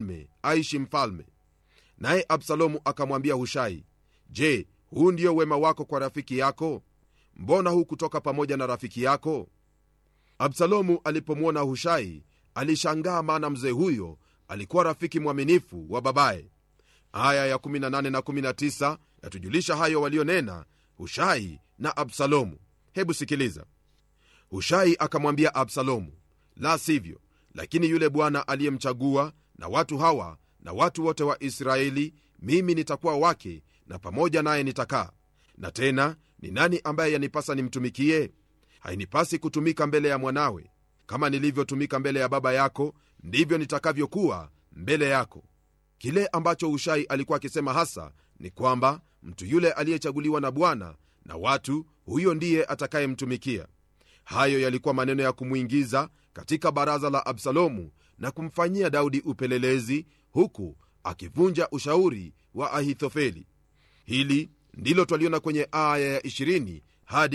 mfalme aishi mfalme naye absalomu akamwambia hushai je huu ndio wema wako kwa rafiki yako mbona hu kutoka pamoja na rafiki yako absalomu alipomwona hushai alishangaa maana mzee huyo alikuwa rafiki mwaminifu wa babaye aya ya 18 na 19 yatujulisha hayo walionena hushai na absalomu hebu sikiliza hushai akamwambia absalomu la sivyo lakini yule bwana aliyemchagua na watu hawa na watu wote wa israeli mimi nitakuwa wake na pamoja naye nitakaa na tena ni nani ambaye yanipasa nimtumikie hainipasi kutumika mbele ya mwanawe kama nilivyotumika mbele ya baba yako ndivyo nitakavyokuwa mbele yako kile ambacho ushai alikuwa akisema hasa ni kwamba mtu yule aliyechaguliwa na bwana na watu huyo ndiye atakayemtumikia hayo yalikuwa maneno ya kumwingiza katika baraza la absalomu na kumfanyia daudi upelelezi huku akivunja ushauri wa ahithofeli hili ndilo twaliona kwenye aya ya 20 hadi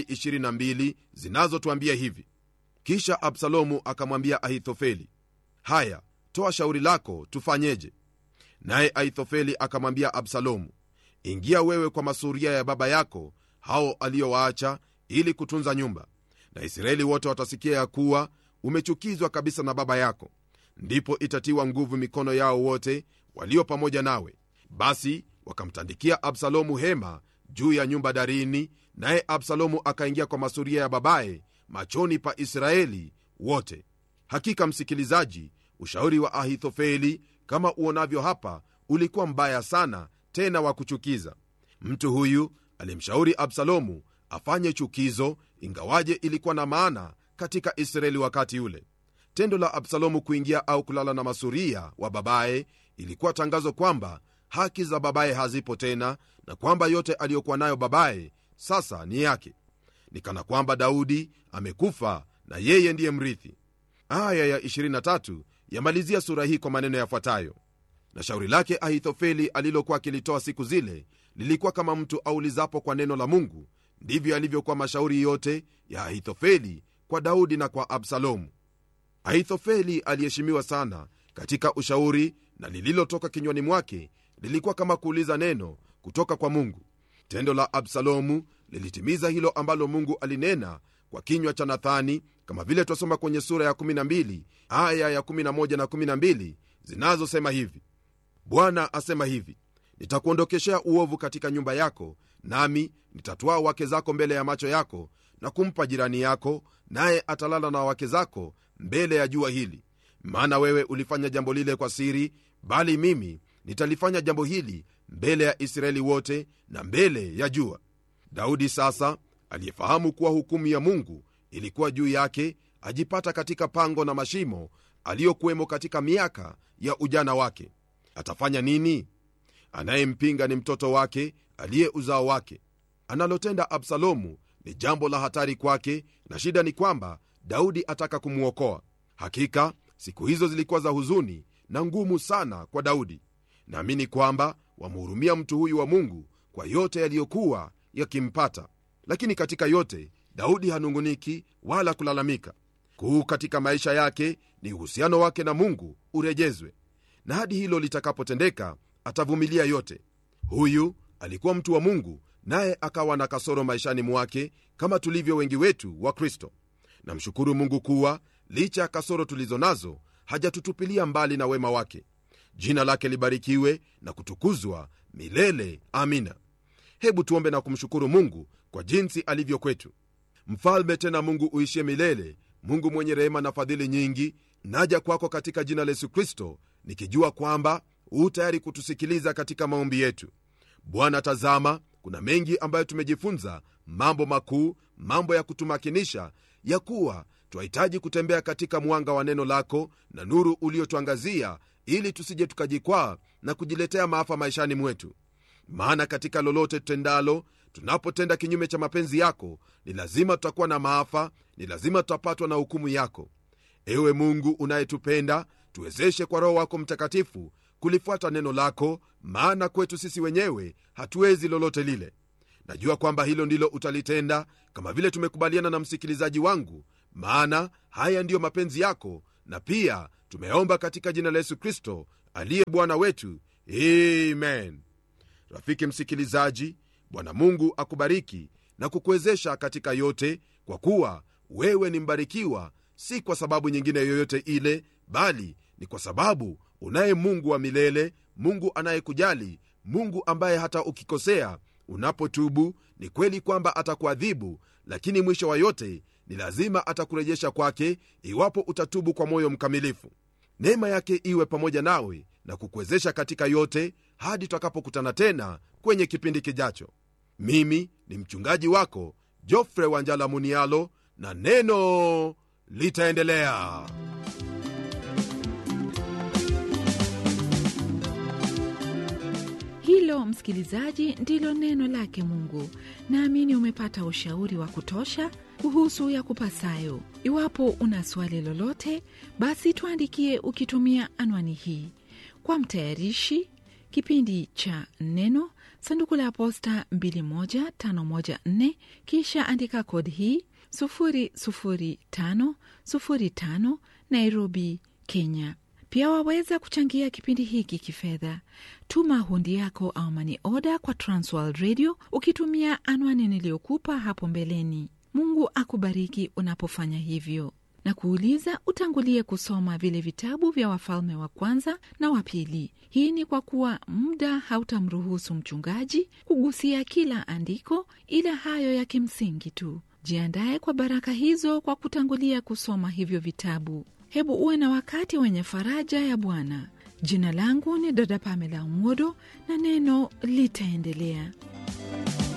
22 zinazotwambia hivi kisha absalomu akamwambia ahithofeli haya toa shauri lako tufanyeje naye ahithofeli akamwambia absalomu ingia wewe kwa masuria ya baba yako hao aliyowaacha ili kutunza nyumba na israeli wote watasikia ya kuwa umechukizwa kabisa na baba yako ndipo itatiwa nguvu mikono yao wote walio pamoja nawe basi wakamtandikia absalomu hema juu ya nyumba darini naye absalomu akaingia kwa masuria ya babaye machoni pa israeli wote hakika msikilizaji ushauri wa ahithofeli kama uonavyo hapa ulikuwa mbaya sana tena wa kuchukiza mtu huyu alimshauri absalomu afanye chukizo ingawaje ilikuwa na maana katika israeli wakati ule tendo la absalomu kuingia au kulala na masuria wa babaye ilikuwa tangazo kwamba haki za babaye hazipo tena na kwamba yote aliyokuwa nayo babaye sasa ni yake ni kana kwamba daudi amekufa na yeye ndiye mrithi aya ya 23 yamalizia sura hii kwa maneno yafuatayo na shauri lake ahithofeli alilokuwa akilitoa siku zile lilikuwa kama mtu aulizapo kwa neno la mungu ndivyo alivyokuwa mashauri yote ya ahithofeli kwa daudi na kwa absalomu ahithofeli aliheshimiwa sana katika ushauri na lililotoka kinywani mwake lilikuwa kama kuuliza neno kutoka kwa mungu tendo la absalomu lilitimiza hilo ambalo mungu alinena kwa kinywa cha nathani kama vile twasoma kwenye sura ya 12 aya ya 11 na 12 zinazosema hivi bwana asema hivi nitakuondokeshea uovu katika nyumba yako nami nitatwaa wake zako mbele ya macho yako na kumpa jirani yako naye atalala na wake zako mbele ya jua hili maana wewe ulifanya jambo lile kwa siri bali mimi nitalifanya jambo hili mbele ya israeli wote na mbele ya jua daudi sasa aliyefahamu kuwa hukumu ya mungu ilikuwa juu yake ajipata katika pango na mashimo aliyokuwemo katika miaka ya ujana wake atafanya nini anayempinga ni mtoto wake aliye uzao wake analotenda absalomu ni jambo la hatari kwake na shida ni kwamba daudi ataka kumwokoa hakika siku hizo zilikuwa za huzuni na ngumu sana kwa daudi naamini kwamba wamhurumia mtu huyu wa mungu kwa yote yaliyokuwa yakimpata lakini katika yote daudi hanunguniki wala kulalamika kuu katika maisha yake ni uhusiano wake na mungu urejezwe na hadi hilo litakapotendeka atavumilia yote huyu alikuwa mtu wa mungu naye akawa na kasoro maishani mwake kama tulivyo wengi wetu wa kristo namshukuru mungu kuwa licha ya kasoro tulizo nazo hajatutupilia mbali na wema wake jina lake libarikiwe na kutukuzwa milele amina hebu tuombe na kumshukuru mungu kwa jinsi alivyo kwetu mfalme tena mungu uishie milele mungu mwenye rehema na fadhili nyingi naja kwako katika jina la yesu kristo nikijua kwamba huu tayari kutusikiliza katika maombi yetu bwana tazama kuna mengi ambayo tumejifunza mambo makuu mambo ya kutumakinisha ya kuwa twahitaji kutembea katika mwanga wa neno lako na nuru uliotuangazia ili tusije tukajikwaa na kujiletea maafa maishani mwetu maana katika lolote tutendalo tunapotenda kinyume cha mapenzi yako ni lazima tutakuwa na maafa ni lazima tutapatwa na hukumu yako ewe mungu unayetupenda tuwezeshe kwa roho wako mtakatifu kulifuata neno lako maana kwetu sisi wenyewe hatuwezi lolote lile najua kwamba hilo ndilo utalitenda kama vile tumekubaliana na msikilizaji wangu maana haya ndiyo mapenzi yako na pia tumeomba katika jina la yesu kristo aliye bwana wetu amen rafiki msikilizaji bwana mungu akubariki na kukuwezesha katika yote kwa kuwa wewe ni mbarikiwa si kwa sababu nyingine yoyote ile bali ni kwa sababu unaye mungu wa milele mungu anayekujali mungu ambaye hata ukikosea unapotubu ni kweli kwamba atakuadhibu lakini mwisho wa yote ni lazima atakurejesha kwake iwapo utatubu kwa moyo mkamilifu neema yake iwe pamoja nawe na kukuwezesha katika yote hadi tutakapokutana tena kwenye kipindi kijacho mimi ni mchungaji wako jofre wanjala munialo na neno litaendelea hilo msikilizaji ndilo neno lake mungu naamini umepata ushauri wa kutosha kuhusu ya kupasayo iwapo una swali lolote basi tuandikie ukitumia anwani hii kwa mtayarishi kipindi cha neno sanduku la posta 21514 kisha andika kodi hii 00505 nairobi kenya pia waweza kuchangia kipindi hiki kifedha tuma hundi yako au mani oda kwa transworld radio ukitumia anwani niliyokupa hapo mbeleni mungu akubariki unapofanya hivyo na kuuliza utangulie kusoma vile vitabu vya wafalme wa kwanza na wa pili hii ni kwa kuwa muda hautamruhusu mchungaji kugusia kila andiko ila hayo ya kimsingi tu jiandaye kwa baraka hizo kwa kutangulia kusoma hivyo vitabu hebu uwe na wakati wenye faraja ya bwana jina langu ni dada pamela mwodo na neno litaendelea